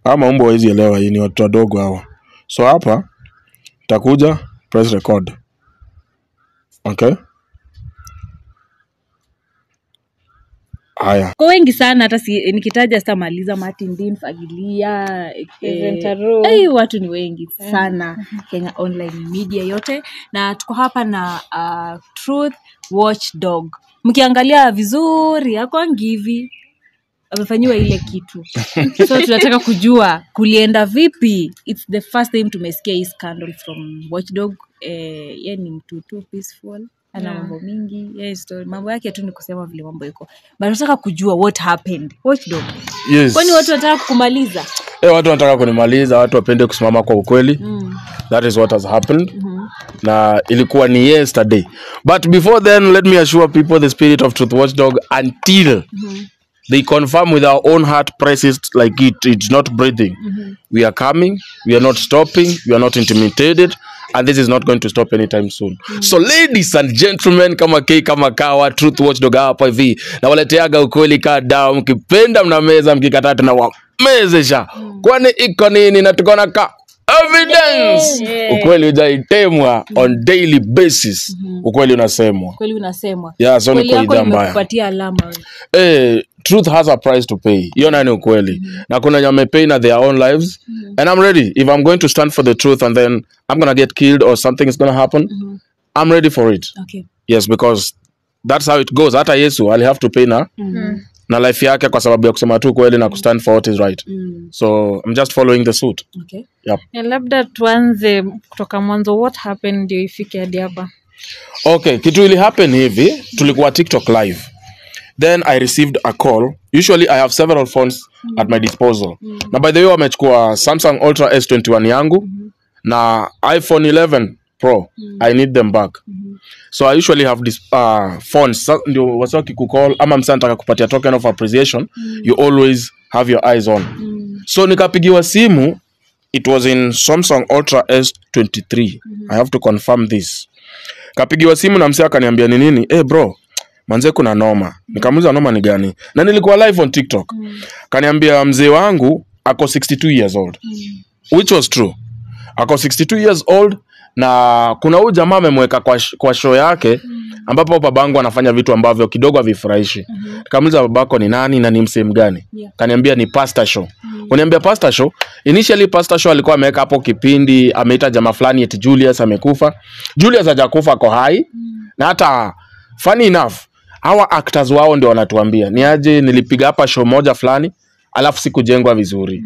ama umbo hawezi elewa hii ni watu wadogo hawa so hapa takuja press record okay haya kwa wengi sana hata si, nikitaja sitamaliza martin dean fagilia Evan eh, Taro. eh, watu ni wengi sana kenya online media yote na tuko hapa na uh, truth watchdog mkiangalia vizuri akwangi hivi amefanyiwa ile kitu so tunataka kujua kulienda vipi its the first time tumesikia hii scandal from watchdog eh, ye ni mtu tu peaceful ana Yeah. mambo mingi yeah, story. mambo yake tu ni kusema vile mambo iko but tunataka kujua what happened watchdog yes. kwani watu wanataka kukumaliza Eh, watu wanataka kunimaliza watu wapende kusimama kwa ukweli mm. that is what has happened Mhm. na ilikuwa ni yesterday but before then let me assure people the spirit of truth watchdog until they confirm with our own heart presses like it it's not breathing we are coming we are not stopping we are not intimidated and this is not going to stop anytime soon so ladies and gentlemen kama k kama kawa truth watchdog hapa hivi nawaleteaga ukweli kaa dawa mkipenda mnameza mkikataa tunawamezesha kwani iko nini na tukona ka evidence Yeah. ukweli ujaitemwa on daily basis ukweli unasemwa kweli unasemwa Yeah, so ni kweli kwa yako idhaa mbaya. imekupatia alama eh, truth has a price to pay hiyo nayo ni ukweli na kuna wenye wamepay na their own lives and i'm ready if i'm going to stand for the truth and then i'm gonna get killed or something is gonna happen i'm ready for it okay yes because that's how it goes hata yesu ali have to pay na na life yake kwa sababu ya kusema tu kweli na kustand for what is right mm. so i'm just following the suit okay yep. Ya, labda tuanze kutoka mwanzo what happened ndio ifike hadi hapa okay kitu ili happen hivi tulikuwa tiktok live then i received a call usually i have several phones at my disposal na by the way wamechukua samsung ultra s21 yangu na iphone 11 pro i need them back so i usually have this uh, phones Sa- ndio wasi wakikucall ama msa nataka kupatia token of appreciation you always have your eyes on so nikapigiwa simu it was in samsung ultra s23 i have to confirm this kapigiwa simu na msee akaniambia ni nini eh bro manze kuna noma nikamuuliza noma ni gani na nilikuwa live on tiktok kaniambia mzee wangu ako 62 years old which was true ako 62 years old na kuna huyu jamaa amemweka kwa, sh- kwa show yake ambapo babangu anafanya vitu ambavyo kidogo havifurahishi nikamuuliza babako ni nani na ni msehemu gani Yeah. kaniambia ni pastor show uniambia pastor show initially pastor show alikuwa ameweka hapo kipindi ameita jamaa fulani eti julius amekufa julius hajakufa ako hai na hata funny enough hawa actors wao ndio wanatuambia ni aje nilipiga hapa show moja fulani alafu sikujengwa vizuri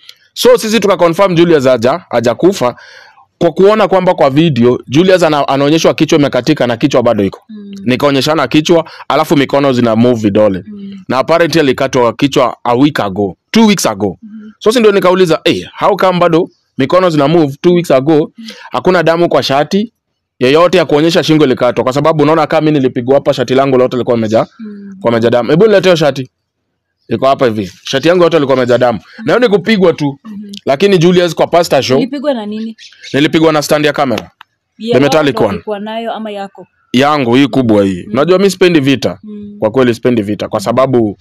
so sisi tukaconfirm julius haja hajakufa kwa kuona kwamba kwa video julius ana, anaonyeshwa kichwa imekatika na kichwa bado iko mm. nikaonyeshana kichwa alafu mikono zina move vidole mm. na apparently alikatwa kichwa a week ago two weeks ago mm. so si ndio nikauliza hey, how come bado mikono zina move two weeks ago hakuna damu kwa shati yeyote ya kuonyesha shingo ilikatwa kwa sababu unaona kama mimi nilipigwa hapa shati langu lote lilikuwa limejaa kwa imejaa damu hebu nileteo shati iko hapa hivi shati yangu yote ilikuwa imejaa damu na hiyo ni kupigwa tu lakini Julius kwa pastor show ilipigwa na nini nilipigwa na stand ya kamera Ya metallic watu one. walikuwa nayo ama yako yangu hii kubwa hii unajua mi sipendi vita Mm. kwa kweli sipendi vita kwa sababu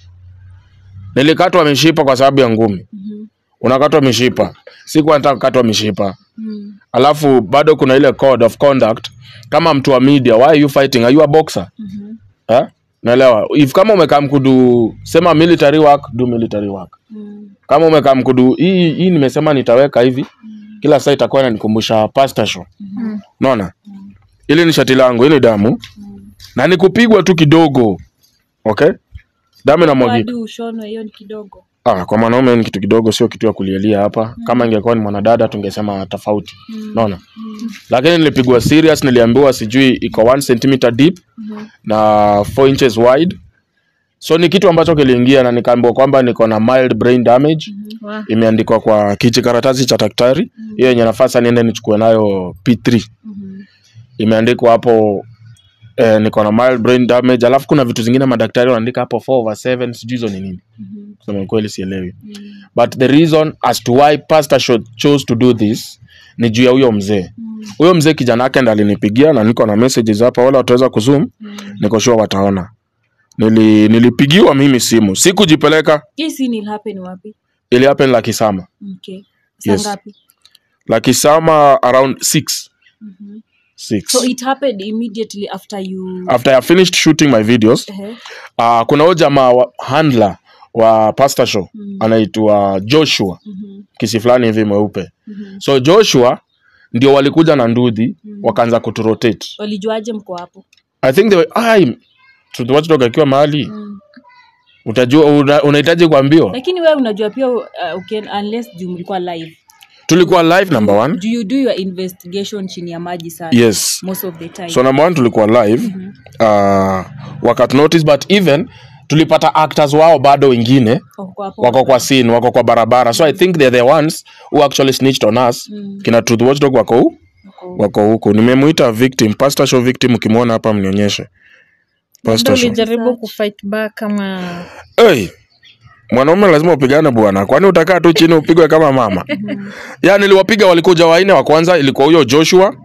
nilikatwa mishipa kwa sababu ya ngumi Mhm. unakatwa mishipa sikuwa nataka kukatwa mishipa Mm. alafu bado kuna ile code of conduct kama mtu wa media why are you fighting are you a boxer Mhm. eh? naelewa if kama umekaa mkudu sema military work do military work Mm. kama umekaa mkudu hii hii nimesema nitaweka hivi kila saa itakuwa inanikumbusha pastor show naona ili ni shati langu hili damu na nikupigwa tu kidogo okay damu inamwagika hadi ushonwe hiyo ni kidogo ah, kwa mwanaume ni kitu kidogo sio kitu ya kulielia hapa kama ingekuwa ni mwanadada tungesema tofauti naona lakini nilipigwa serious niliambiwa sijui iko 1 centimeter deep na 4 inches wide so ni kitu ambacho kiliingia na nikaambiwa kwamba niko na mild brain damage Wa- imeandikwa kwa kijikaratasi cha daktari hiyo yenye nafasi niende nichukue nayo p3 imeandikwa hapo eh, niko na mild brain damage alafu kuna vitu zingine madaktari wanaandika hapo 4 over 7 sijui hizo ni nini kusema kweli sielewi but the reason as to why pastor cho chose to do this ni juu ya huyo mzee huyo mzee kijana yake ndo alinipigia na niko na messages hapa wala wataweza kuzoom niko sure wataona Nili, nilipigiwa mimi simu sikujipeleka hii scene will happen wapi ili happen Lucky Summer. okay saa Yes. ngapi Lucky Summer around 6. Mhm. 6. so it happened immediately after you After I finished shooting my videos, Ehe. uh, kuna huyo jamaa wa handler wa Pastor Show anaitwa Joshua Mhm. kisi fulani hivi mweupe. Mhm. So Joshua ndio walikuja na ndudhi wakaanza kuturotate. walijuaje mko hapo I think they were, ai Truth Watchdog akiwa mahali utajua una- unahitaji kuambiwa. lakini wewe unajua pia uh, ukienda- unless juu mlikuwa live Tulikuwa live number one. do you do your investigation chini ya maji sana Yes. most of the time So number one tulikuwa live uh, wakati notice but even tulipata actors wao bado wengine Wako hapo. wako kwa scene wako kwa barabara so i think they're the ones who actually snitched on us kina truth watchdog wako hu Wako- wako huko nimemuita victim pastor show victim ukimwona hapa mnionyeshe Labda pastor show ulijaribu kufight back kama hey, mwanaume lazima upigane bwana kwani utakaa tu chini upigwe kama mama ya niliwapiga walikuja waine wa kwanza ilikuwa huyo joshua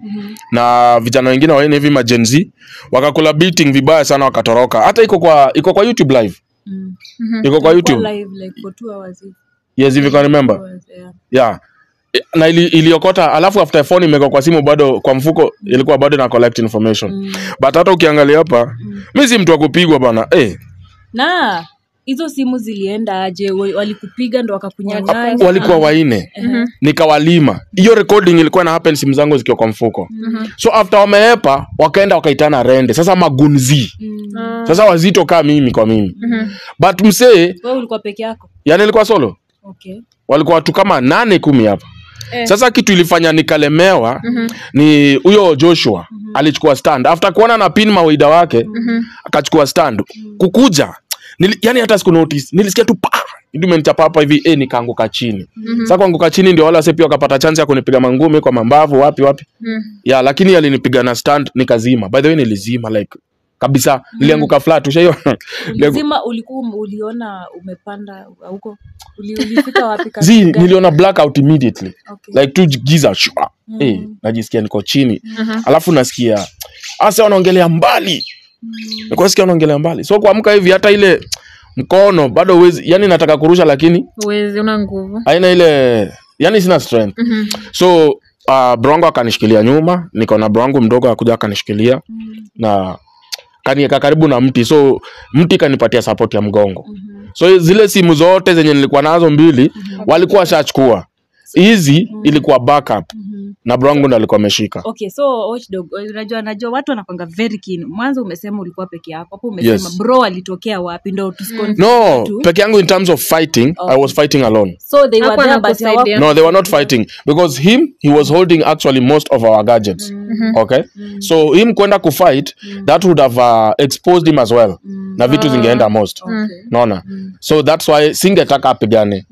na vijana wengine waine hivi majenzi wakakula beating vibaya sana wakatoroka hata iko kwa iko kwa youtube live Mm. iko kwa youtube Kwa live like for two hours hivi. yes if you can remember Hours, yeah. yeah I- na ili, iliokota alafu after phone imewekwa kwa simu bado kwa mfuko ilikuwa bado na collect information Mm. but hata ukiangalia hapa mi si mtu wa kupigwa bana eh, na hizo simu zilienda aje Wa- walikupiga ndo wakakunyang'anya walikuwa waine nikawalima hiyo recording ilikuwa na happen simu zangu zikiwa kwa mfuko so after wameepa wakaenda wakaitana rende sasa magunzi Mm. sasa wazito kaa mimi kwa mimi but msee wewe ulikuwa peke yako yani ilikuwa solo okay walikuwa watu kama nane kumi hapa Eh. sasa kitu ilifanya nikalemewa ni huyo joshua alichukua stand after kuona na pin mawaida wake akachukua stand kukuja nili, yani hata siku notice nilisikia tu pa imenchapa hapa hivi eh, nikaanguka chini sasa kuanguka chini ndio wala wase pia wakapata chance ya kunipiga mangumi kwa mambavu wapi wapi ya lakini alinipiga na stand nikazima by the way nilizima like kabisa nilianguka flat ushaiona ulizima ulikuwa um- uliona umepanda huko Uli, ulifika wapi zi katika gari? niliona blackout immediately okay. like tu giza shwa Mm. eh, najisikia niko chini alafu nasikia asa wanaongelea mbali nilikuwa nasikia wanaongelea mbali so kuamka hivi hata ile mkono bado uwezi yani nataka kurusha lakini uwezi una nguvu haina ile yani sina strength so uh, brongo akanishikilia nyuma niko na brongo mdogo akuja akanishikilia na kanieka karibu na mti so mti kanipatia support ya mgongo so zile simu zote zenye nilikuwa nazo mbili walikuwa washachukua hizi ilikuwa backup na brongo ndo alikuwa ameshika okay so watchdog unajua najua watu wanapanga very keen mwanzo umesema ulikuwa peke yako hapo umesema Yes. bro alitokea wapi ndo tusiconfuse no watu. peke yangu in terms of fighting i was fighting alone so they were Hakuwa there but anakusaidia. hawaku- no they were not fighting because him he was holding actually most of our gadgets okay so him kwenda kufight that would have uh, exposed him as well na vitu zingeenda most Okay. naona so that's why singetaka apigane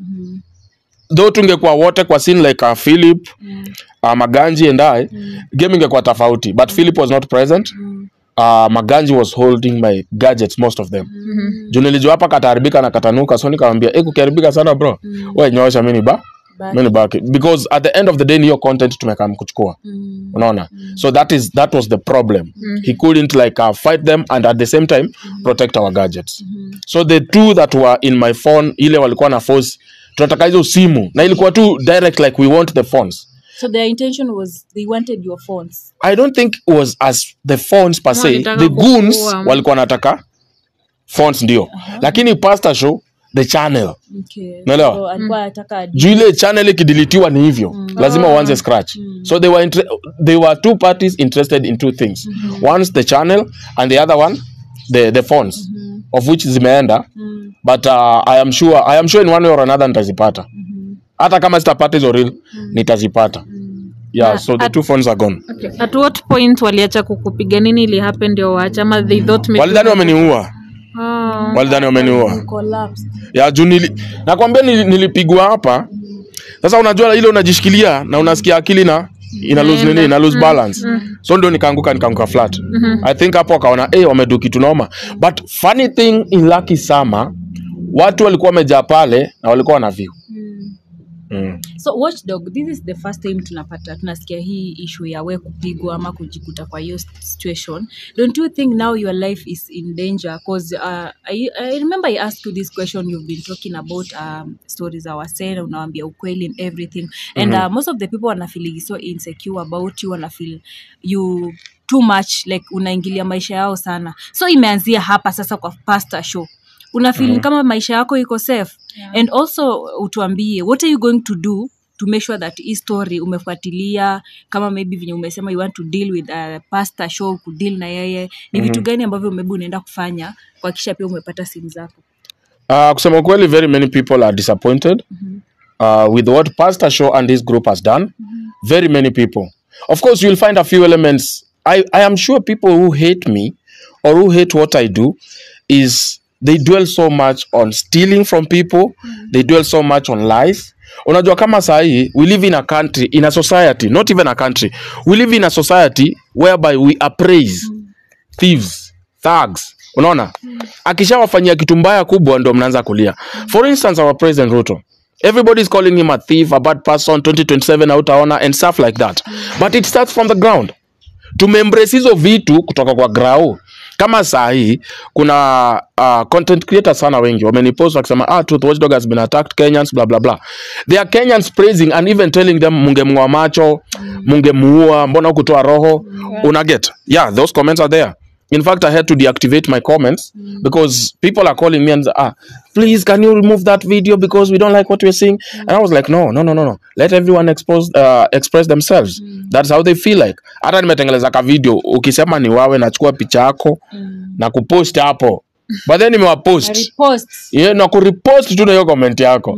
though tungekuwa wote kwa scene like uh, philip uh, maganji and i game ingekuwa tofauti but philip was not present uh, maganji was holding my gadgets most of them juu nilijua hapa kataharibika na katanuka so nikamwambia e kukiharibika sana bro we nyoosha mini ba Back. mini baki because at the end of the day ni hiyo content tumekam kuchukua Mm. unaona so that is that was the problem he couldn't like uh, fight them and at the same time protect our gadgets so the two that were in my phone ile walikuwa na force tunataka hizo simu na ilikuwa tu direct like we want the phones so their intention was they wanted your phones i don't think it was as the phones per se Walitaka the goons kukuua. walikuwa wanataka phones ndio lakini pastor show the channel okay. Unaelewa? so, alikuwa anataka juu ile channel ikidilitiwa ni hivyo lazima uanze scratch so they were inter- they were two parties interested in two things one's the channel and the other one the the phones of which zimeenda but uh, i am sure i am sure in one way or another nitazipata hata kama sitapata hizo real nitazipata yeah so the two phones are gone okay. at what point waliacha kukupiga nini ili happen ndio waacha ama they thought maybe- walidhani wameniua oh. walidhani wameniua collapsed ya juu nili, nakwambia nili, nilipigwa hapa sasa unajua ile unajishikilia na unasikia akili na ina lose nini ina lose balance so ndio nikaanguka nikaanguka flat i think hapo wakaona eh wamedu kitu noma but funny thing in lucky summer watu walikuwa wamejaa pale na walikuwa wana view mm. so watchdog this is the first time tunapata tunasikia hii issue ya we kupigwa ama kujikuta kwa hiyo situation don't you think now your life is in danger cause uh, I, I remember i asked you this question you've been talking about um, stories za wasee unawambia ukweli and everything and uh, most of the people wanafeel so insecure about you wanafeel you too much like unaingilia maisha yao sana so imeanzia hapa sasa kwa pastor show una feel Mhm. kama maisha yako iko safe and also utuambie what are you going to do to make sure that hii story umefuatilia kama maybe venye umesema you want to deal with uh, pastor show kudeal na yeye ni vitu gani ambavyo maybe unaenda kufanya kuhakikisha pia umepata simu zako Uh, kusema ukweli very many people are disappointed uh, with what pastor show and this group has done very many people of course you'll find a few elements I, i am sure people who hate me or who hate what i do is they dwell so much on stealing from people they dwell so much on lies unajua kama sahii we live in a country in a society not even a country we live in a society whereby we appraise thieves thugs unaona akishawafanyia kitu mbaya kubwa ndo mnaanza kulia for instance our president ruto everybody is calling him a thief a bad person 2027 hautaona and stuff like that but it starts from the ground tumeembrace hizo vitu kutoka kwa grau kama saa hii kuna uh, content creators sana wengi wamenipost wakisema ah, truth watchdog has been attacked kenyans blah blah blah they are kenyans praising and even telling them mungemng'oa macho mungemuua mbona kutoa roho una get yeah those comments are there in fact i had to deactivate my comments because people are calling me and say, ah please can you remove that video because we don't like what we're seeing and i was like no no no no no let everyone expose, uh, express themselves that's how they feel like hata nimetengeleza ka video ukisema ni wawe nachukua picha yako na kupost hapo but then nimewapost reposts yeah, na kurepost tu na hiyo comment yako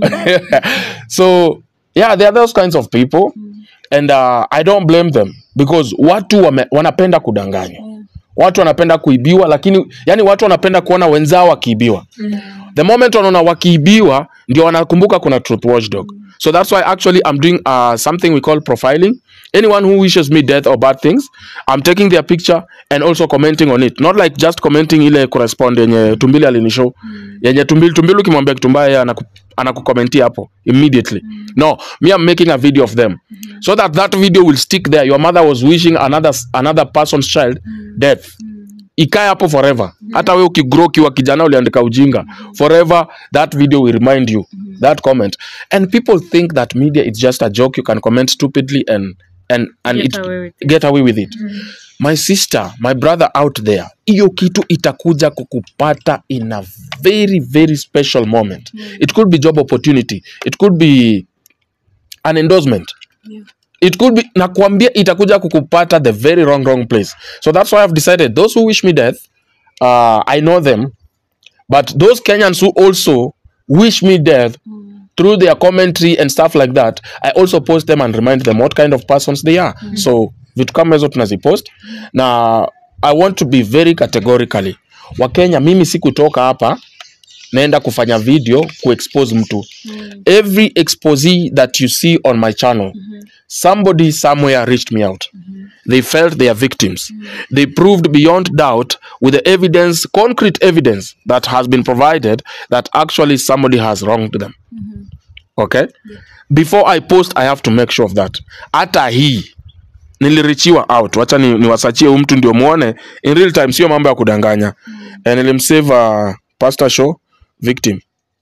so yeah there are those kinds of people and uh, i don't blame them because watu wame, wanapenda kudanganywa watu wanapenda kuibiwa lakini yani watu wanapenda kuona wenzao wakiibiwa the moment wanaona wakiibiwa ndio wanakumbuka kuna truth watchdog so that's why actually i'm doing uh, something we call profiling anyone who wishes me death or bad things i'm taking their picture and also commenting on it not like just commenting ile correspond yenye tumbili alinishow yenye tumbili tumbili ukimwambia kitu mbaya yeye anaku anakukomentia hapo immediately no me i'm making a video of them so that that video will stick there your mother was wishing another another person's child death ikae hapo forever hata we ukigrow ukiwa kijana uliandika ujinga forever that video will remind you that comment and people think that media is just a joke you can comment stupidly and and and Get it, away with it. get away with it my sister my brother out there hiyo kitu itakuja kukupata in a very very special moment it could be job opportunity it could be an endorsement it could be nakwambia itakuja kukupata the very wrong wrong place so that's why i've decided those who wish me death uh, i know them but those kenyans who also wish me death through their commentary and stuff like that i also post them and remind them what kind of persons they are so vitu kama hizo tunazipost na i want to be very categorically wakenya mimi sikutoka hapa naenda kufanya video kuexpose mtu every expose that you see on my channel somebody somewhere reached me out they felt they are victims they proved beyond doubt with the evidence concrete evidence that has been provided that actually somebody has wronged them okay before i post i have to make sure of that hata hii nilirichiwa out wacha ni, niwasachie huu mtu ndio muone in real time sio mambo ya kudanganya mm. nilimsave uh, pastor show victim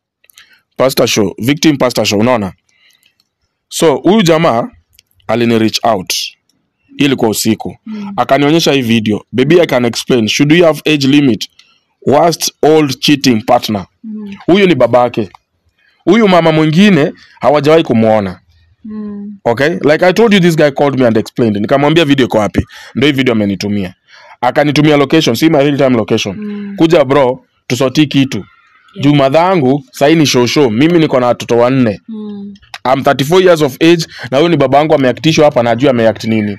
pastor show victim pastor show unaona so huyu jamaa alini reach out Hii ilikuwa usiku mm. akanionyesha hii video baby i can explain should we have age limit worst old cheating partner huyu ni babake huyu mama mwingine hawajawahi kumwona okay like i told you this guy called me and explained nikamwambia video iko wapi ndio hii video amenitumia akanitumia location si my real time location kuja bro tusotii kitu juu madhangu sahii ni shosho mimi niko na watoto wanne I'm 34 years of age na huyu ni baba yangu ameaktishwa hapa najua ameact nini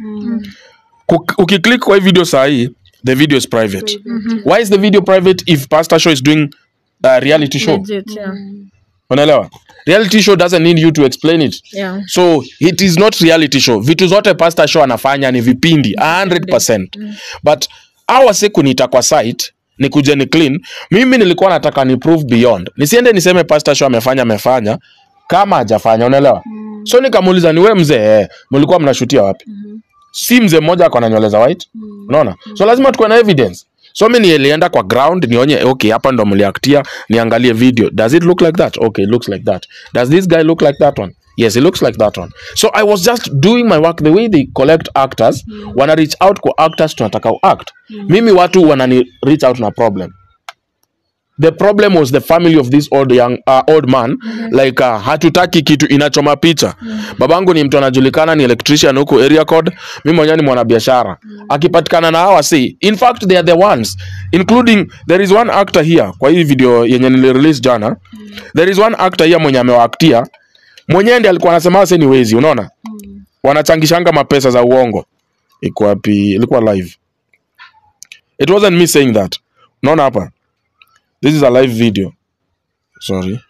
Kuk- ukiclick kwa hii video sahii the video is private why is the video private if pastor show is doing a reality show Legit, yeah. unaelewa reality show doesn't need you to explain it Yeah. so it is not reality show vitu zote pastor show anafanya ni vipindi 100% but awa siku niita kwa site ni kuja ni clean mimi nilikuwa nataka ni prove beyond nisiende niseme pastor show amefanya amefanya kama hajafanya unaelewa so nikamuuliza ni we mzee eh, mlikuwa mnashutia wapi si mzee mmoja ako na nywele za white unaona so lazima tukuwe na evidence so mi nilienda kwa ground nionye okay hapa ndo mliaktia niangalie video does it look like that okay it looks like that does this guy look like that one yes it looks like that one so i was just doing my work the way they collect actors wana reach out kwa actors tunataka act mimi watu wanani reach out na problem the problem was the family of this old young uh, old man like uh, hatutaki kitu inachoma picha babangu ni mtu anajulikana ni electrician huku area code mimi mwenyewe ni mwanabiashara akipatikana na hawa si in fact they are the ones including there is one actor here kwa hii video yenye nilirelease jana there is one actor here mwenye amewaaktia mwenyewe ndiye alikuwa anasema wase ni wezi unaona wanachangishanga mapesa za uongo iko wapi ilikuwa live it wasn't me saying that unaona hapa this is a live video sorry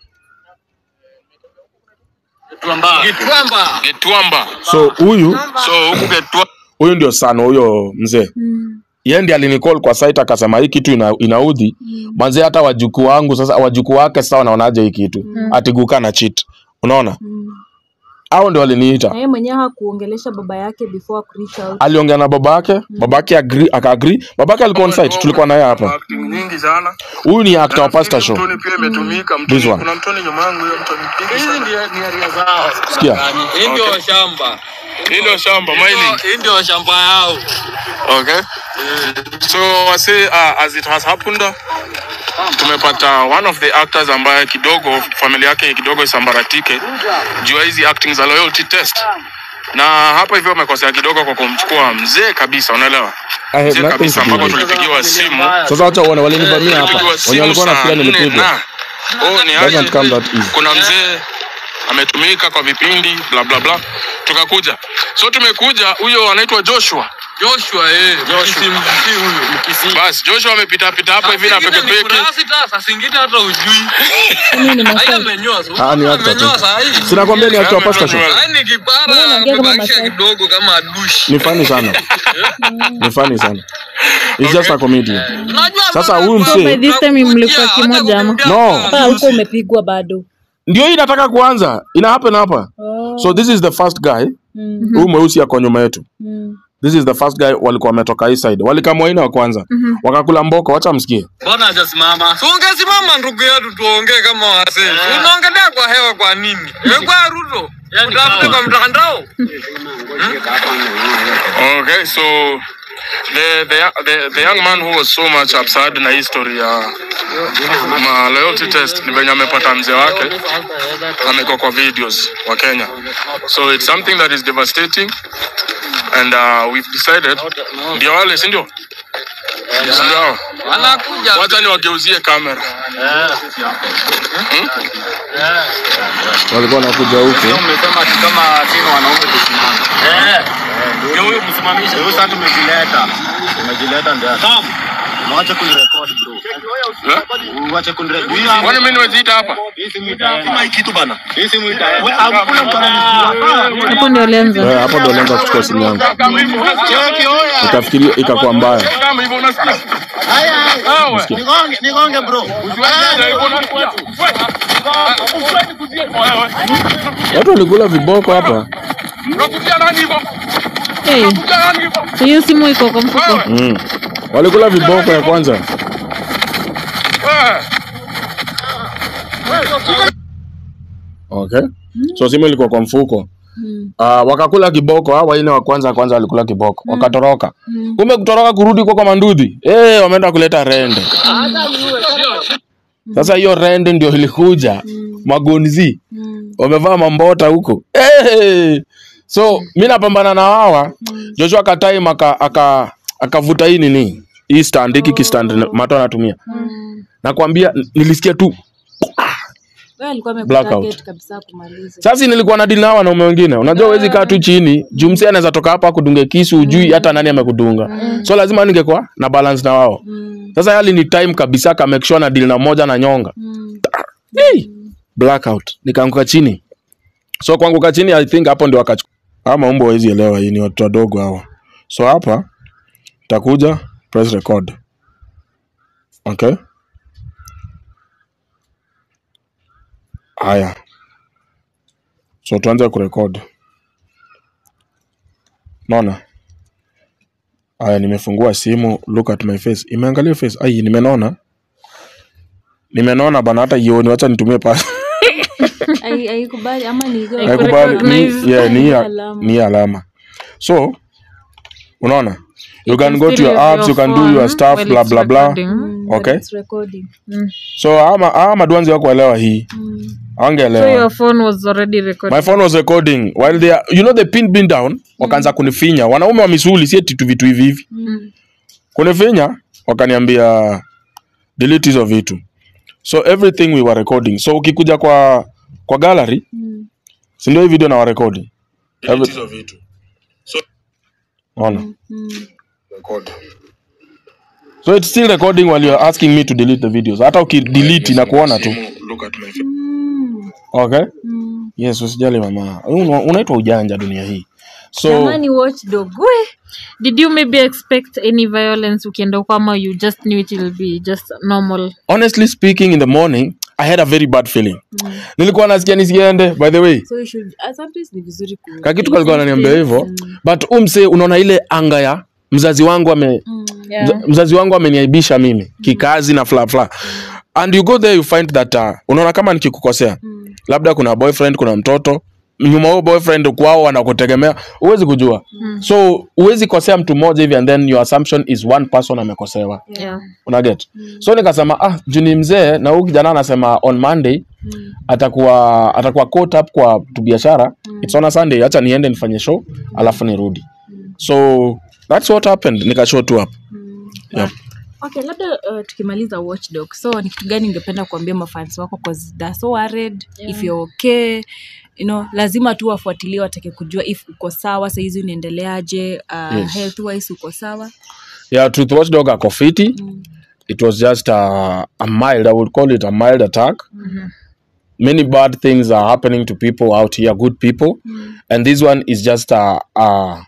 Gitwamba. Gitwamba. so huyu So huku Gitwa huyu ndio sana huyo mzee yeye ndiye alinicall kwa site akasema hii kitu ina, inaudhi manze hata wajukuu wangu sasa wajukuu wake sasa wanaonaje hii kitu atiguka na cheat unaona hao ndio waliniita na yeye mwenyewe hakuongelesha baba yake before ku reach out aliongea na baba yake baba yake agree akaagree baba yake alikuwa on site tulikuwa naye hapa acting nyingi sana. huyu ni actor wa pastor show Mtoni pia imetumika. This Mtoni, one. kuna mtoni nyuma yangu hiyo mtoni. Hizi ndio ni area zao. sikia Hii ndio shamba. Hii ndio shamba mining. Hii ndio shamba yao. Okay. So wase uh, as it has happened tumepata one of the actors ambaye kidogo familia yake kidogo isambaratike juu ya hizi acting za loyalty test na hapa hivyo wamekosea kidogo kwa kumchukua mzee kabisa unaelewa I had mzee nothing kabisa to do ambapo with it. tulipigiwa simu sasa wacha uone walinivamia hapa tulipigiwa wenye simu walikuwa saa nafikiria nne nilipigwa na oh, ni Doesn't aje come that easy. kuna mzee ametumika kwa vipindi bla bla bla tukakuja so tumekuja huyo anaitwa joshua Joshua eh. Joshua. Mkisi huyu. Mkisi. basi joshua amepita pita hapa hivi na pekepeke Sasa singine hata ujui. Mimi ni Haya Masai. amenyoa. Ah, ni actor tu. Amenyoa saa hii. sinakwambia ni actor wa pastor show Haya ni Mbona kipara unaongea kama amebakisha Masai? kidogo kama dushi. ni funny sana ni funny sana He's just a comedian Unajua Sasa bana, huyu kwa- msee- By this time mlikuwa hata kimoja ama? kutembea No. kwa Hapa huko umepigwa bado ndio hii inataka kuanza ina happen hapa so this is the first guy huyu mweusi ako nyuma yetu this is the first guy walikuwa wametoka hii side walikamwaina wa kwanza wakakula mboko wacha msikie Mbona hajasimama? Si ungesimama ndugu yetu tuongee kama wasee. Unaongelea kwa hewa kwa nini? Wewe kwa Ruto. Utafute kwa mtandao. okay so the, the, the, the young man who was so much upset na history ya ma loyalty test ni venye amepata mzee wake amekuwa kwa videos wa kenya so it's something that is devastating and uh, we've decided ndio wale sindio sindio hao? Anakuja. wacha niwageuzie kamera walikuwa wanakuja huku umesema ati kama sina wanaume tusimame. Eh. Ndio huyu msimamishe. Huyu sasa tumejileta. Tumejileta ndio. Sawa. Mwache kunirekodi bro. Eh? Uache kunirekodi. kwani mi nimeziita hapa Hii simu ita. Sima hii kitu bana. Hii simu ita. Hakuna mtu hapo ndio alianza Eh, hapo ndo alianza kuchukua simu yangu Cheki oya. ikafikiria ikakuwa mbaya kama hivyo unasikia Haya. Wewe. Nigonge, nigonge bro. watu walikula viboko hapa Unakuja nani hivyo? hey, Unakuja nani hivyo? hiyo simu iko kwa mfuko mm. walikula viboko ya kwanza Wewe. okay so simu ilikuwa kwa mfuko Uh, wakakula kiboko hawa waine wa kwanza kwanza walikula kiboko wakatoroka kumbe kutoroka kurudi kwa kwa mandudhi eh wameenda kuleta rende sasa hiyo rende ndio ilikuja magonzi wamevaa mambota huko eh so mi napambana na wawa joshua katai aka aka akavuta hii nini hii stand hiki kistand mato anatumia nakwambia n- nilisikia tu wewe alikuwa Blackout. amekutarget kabisa kumaliza sasa nilikuwa na dili na wanaume wengine unajua huwezi kaa tu chini juu msee anaweza toka hapa akudunge kisu ujui hata nani amekudunga so lazima ningekuwa na balance na wao sasa yali ni time kabisa ka make sure na deal na moja na nyonga hey! blackout nikaanguka chini so kuanguka chini i think hapo ndio wakachukua ama umbo hawezi elewa hii ni watu wadogo hawa so hapa takuja press record okay haya so tuanze kurekod naona aya nimefungua simu look at my face imeangalia face ai nimenona nimenona bana hata ioni wacha nitumie pa Ai- haikubali ama ni hiyo- haikubali ni, recognize. yeah, ni, ya- Alama. ni alama so unaona you can can go to still your use apps your you can do phone your stuff while blah it's blah blah recording. Mm, but Okay. it's recording. so ama ama madwanzi wakuelewa hii Mm. So angeelewa your phone was already recording. my phone was recording while they are, you know the pin being down wakaanza kunifinya wanaume wa misuli si eti tu vitu hivi hivi Mm. kunifinya wakaniambia delete hizo vitu so everything we were recording so ukikuja kwa kwa gallery Mm. si ndio hii video na warekodi delete hizo vitu so ona Mm. record so it's still recording while you're asking me to delete the videos hata ukidelete na kuona tu Mm. okay Mm. yes usijali mama Una- unaitwa ujanja dunia hii so Jamani watchdog. We. Did you maybe expect any violence ukienda huko ama you just knew it will be just normal? honestly speaking in the morning i had a very bad feeling nilikuwa nasikia nisiende by the way So you should, uh, sometimes ni vizuri ku- kakitu kalikuwa ananiambia hivyo but umse unaona ile anga ya mzazi wangu ame Yeah. mza- mzazi wangu ameniaibisha mimi kikazi na fla fla and you go there you find that uh, unaona kama nikikukosea labda kuna boyfriend kuna mtoto nyuma huo boyfriend kwao wanakutegemea huwezi kujua so huwezi kosea mtu mmoja hivi and then your assumption is one person amekosewa Yeah. unaget so nikasema ah juu ni mzee na huyu kijana anasema on monday atakuwa atakuwa caught up kwa tu biashara it's on a sunday acha niende nifanye show alafu nirudi so that's what happened nikashow tu up yep. okay labda uh, tukimaliza watchdog so ni kitu gani ungependa kuambia mafans wako cause they're so worried if you're okay you know lazima tu wafuatilie watake kujua if uko sawa sahizi unaendeleaje uh, Yes. health wise uko sawa yeah truth watchdog ako fiti it was just a, a mild i would call it a mild attack many bad things are happening to people out here good people and this one is just a, a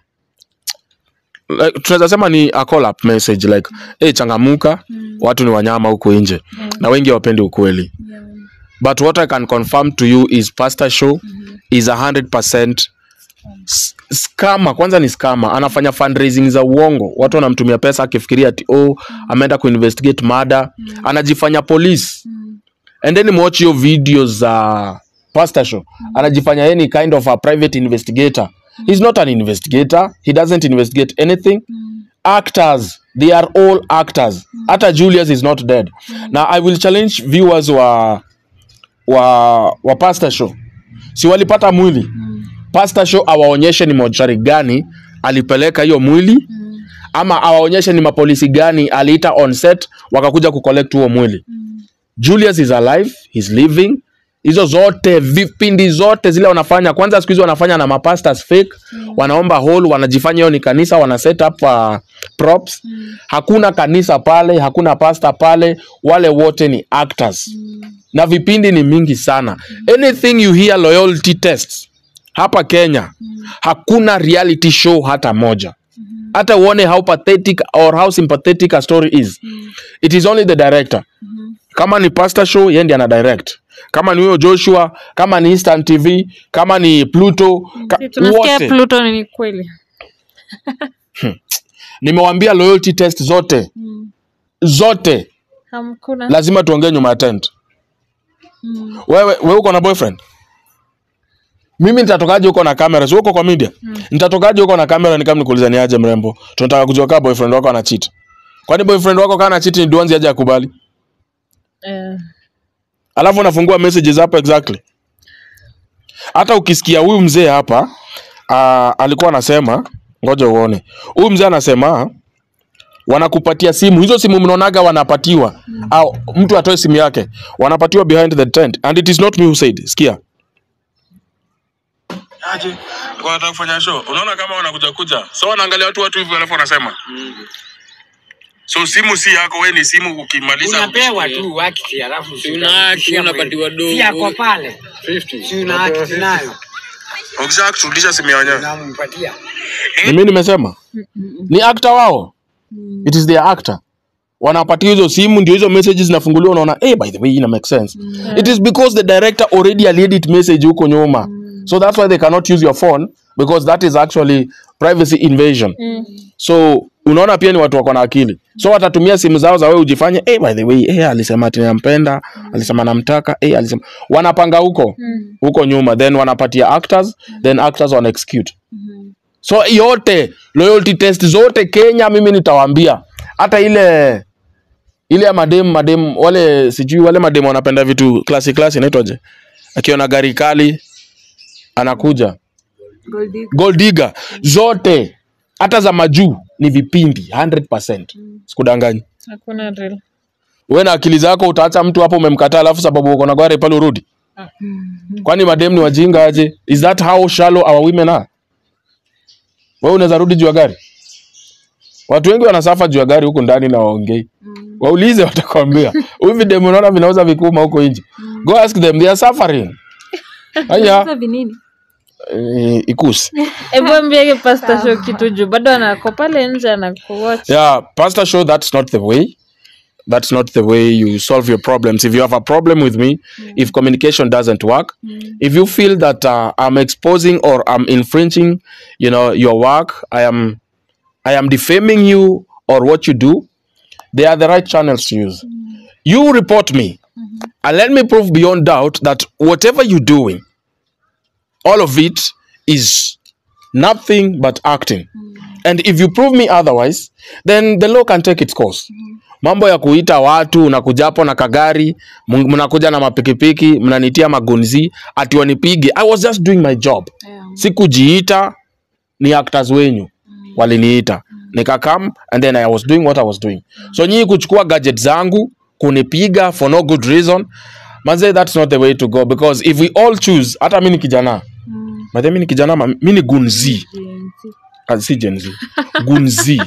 like, tunaweza sema ni a call up message like hey, changamuka watu ni wanyama huku nje na wengi hawapendi ukweli but what i can confirm to you is pastor show is a hundred percent skama kwanza ni skama anafanya fundraising za uongo watu wanamtumia pesa akifikiria ati oh ameenda kuinvestigate mada anajifanya police and then watch hiyo video za pastor show anajifanya yeye ni kind of a private investigator he's not an investigator he doesn't investigate anything actors they are all actors hata julius is not dead now i will challenge viewers wa wa wa pastor show si walipata mwili pastor show awaonyeshe ni mochari gani alipeleka hiyo mwili ama awaonyeshe ni mapolisi gani aliita on set wakakuja kucollect huo mwili julius is alive he's living hizo zote vipindi zote zile wanafanya kwanza siku hizi wanafanya na mapastors fake wanaomba hall wanajifanya hiyo ni kanisa wana set up uh, props hakuna kanisa pale hakuna pasta pale wale wote ni actors na vipindi ni mingi sana anything you hear loyalty tests hapa kenya hakuna reality show hata moja hata uone how pathetic or how sympathetic a story is it is only the director kama ni pastor show yeye ndiye ana direct kama ni huyo joshua kama ni eastern tv kama ni pluto ka, tunasikia wote pluto ni kweli nimewambia loyalty test zote zote hamkuna lazima tuongee nyuma ya tent wewe wewe uko na boyfriend mimi nitatokaje huko na kamera si uko kwa media nitatokaje huko na kamera ni kama nikuuliza ni aje mrembo tunataka kujua kama boyfriend wako ana cheat kwani boyfriend wako kana cheat ni duanzi aje akubali Eh, alafu unafungua messages hapo exactly hata ukisikia huyu mzee hapa uh, alikuwa anasema ngoja uone huyu mzee anasema wanakupatia simu hizo simu mnaonaga wanapatiwa au mtu atoe simu yake wanapatiwa behind the tent and it is not me who said sikia aje wanataka kufanya show unaona kama wanakuja kuja so wanaangalia watu watu hivi alafu wanasema so simu si yako we ni simu ukimaliza unapewa tu wakati alafu si Unaachi, unapatiwa do. si yako pale si una haki nayo ukisha kurudisha simu ya wenyewe unampatia ni mimi nimesema ni actor wao it is their actor wanapatia hizo simu ndio hizo messages zinafunguliwa unaona hey, by the way ina make sense it is because the director already aliedit message huko nyuma so that's why they cannot use your phone because that is actually privacy invasion so unaona pia ni watu wako na akili so watatumia simu zao za wewe ujifanye hey, by the way hey, alisema ati nampenda alisema namtaka hey, alisema wanapanga huko huko nyuma then wanapatia actors then actors wana execute so yote loyalty test zote kenya mimi nitawaambia hata ile ile ya madem madem wale sijui wale madem wanapenda vitu klasi klasi inaitwaje akiona gari kali anakuja gold digger zote hata za majuu ni vipindi 100% sikudanganyi hakuna drill we na akili zako utaacha mtu hapo umemkataa alafu sababu uko na gari pale urudi kwani madem ni wajinga aje is that how shallow our women are wewe unaweza rudi juu ya gari watu wengi wanasafa juu ya gari huku ndani na waongei waulize watakwambia hivi dem unaona vinauza vikuma huko nje go ask them they are suffering haya Sasa vinini eh, ikusi hebu ambiege pasta show kitu juu bado anako pale nje anakuwatch yeah pastor show that's not the way that's not the way you solve your problems if you have a problem with me if communication doesn't work if you feel that uh, i'm exposing or i'm infringing you know your work i am i am defaming you or what you do they are the right channels to use you report me and let me prove beyond doubt that whatever you're doing all of it is nothing but acting and if you prove me otherwise then the law can take its course mambo ya kuita watu unakuja hapo na kagari m- mnakuja na mapikipiki mnanitia magunzi ati wanipige i was just doing my job sikujiita ni actors wenyu waliniita nikakam and then i was doing what i was doing so nyii kuchukua gadget zangu kunipiga for no good reason manze that's not the way to go because if we all choose hata mi ni kijana mm. mi ni kijana ma- mi ni gunzi Ah, si Gen Z. Gunzi.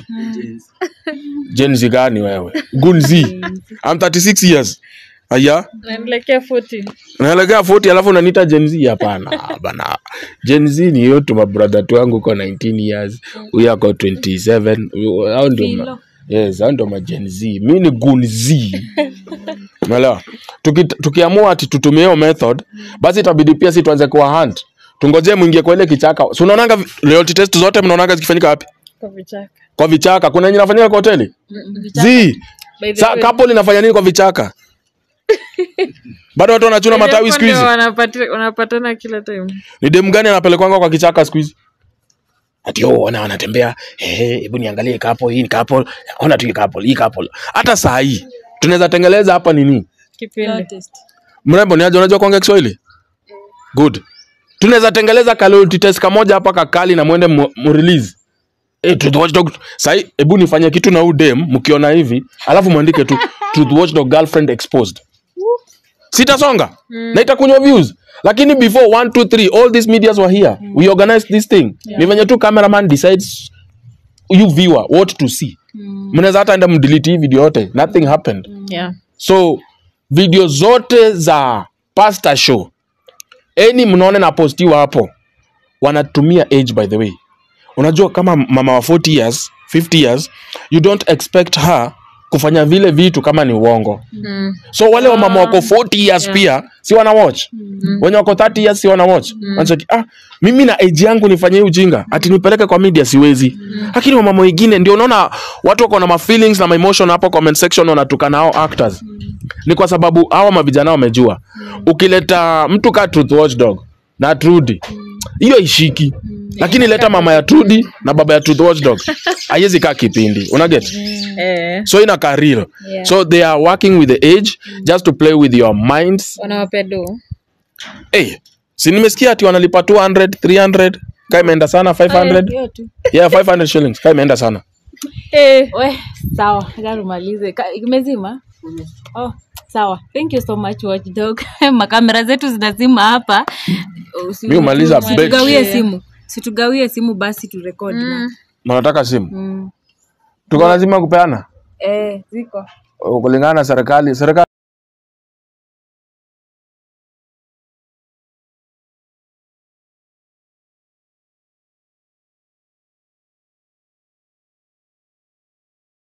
Gen Z gani wewe? Gunzi. I'm 36 years. Aya, naelekea 40 naelekea 40 alafu unaniita Gen Z hapana. Bana. Gen Z ni yote mabrother tu wangu uko 19 years. Huyu ako 27. Huyu- Hao ndio ma- Yes, hao ndio ma Gen Z. Mimi ni Gunzi. Umeelewa? Tuki, tukiamua ati tutumie hiyo method, basi itabidi pia si tuanze kuwa hunt. Tungojee mwingie kwa ile kichaka. Si unaonanga vi- loyalty test zote mnaonanga zikifanyika wapi? kwa vichaka kwa vichaka kuna yenye inafanyika kwa hoteli zi By the sa way, couple inafanya nini kwa vichaka bado watu wanachuna matawi hapo siku ndio hizi wanapati- wanapatana kila time ni dem gani anapelekwanga kwa kichaka siku hizi ati oh, ona wanatembea eh, hebu niangalie couple hii ni couple ona tu hii couple hii couple hata saa hii tunaweza tengeleza hapa nini kipindi mrembo ni aje unajua kuongea Kiswahili good tunaweza tengeleza kalority test kamoja hapa kakali na mwende mu mu- release Eh, Truth Watchdog sai hebu nifanye kitu na udem mkiona hivi alafu mwandike tu Truth Watchdog girlfriend exposed sitasonga na itakunywa views lakini before 1 2 3 all these medias were here we organized this thing ni venye tu cameraman decides you viewer what to see mnaweza hata enda mdelete hii video yote nothing happened yeah so video zote za pasta show eni mnaone na postiwa hapo wanatumia age by the way unajua kama mama wa 40 years 50 years you don't expect her kufanya vile vitu kama ni uongo mm. so wale wa mama wako 40 years pia si wana watch wenye wako 30 years si wana watch Wanacheki, ah mimi na age yangu nifanye hii ujinga ati nipeleke kwa media siwezi lakini wamama wengine ndio unaona watu wako na ma feelings na ma emotion hapo comment section wanatukana hao actors ni kwa sababu hawa mavijana wamejua ukileta mtu ka truth watchdog na Trudy hiyo ishiki lakini leta mama ya Trudy na baba ya truth watchdog haiwezi kaa kipindi unaget eh so inakaa real Yeah. so they are working with the age just to play with your minds wanawapea do hey, si nimesikia ati wanalipa 200 300 kaa imeenda sana 500 hiyo tu yeah 500 shillings kaa imeenda sana eh we sawa acha tumalize Ka- imezima oh sawa thank you so much watchdog makamera zetu zinazima hapa Usi- Mi humaliza usi- bet. Situgawie simu situgawie simu basi turekodi mm. mnataka simu mm. tuko lazima kupeana eh, ziko kulingana na serikali serikali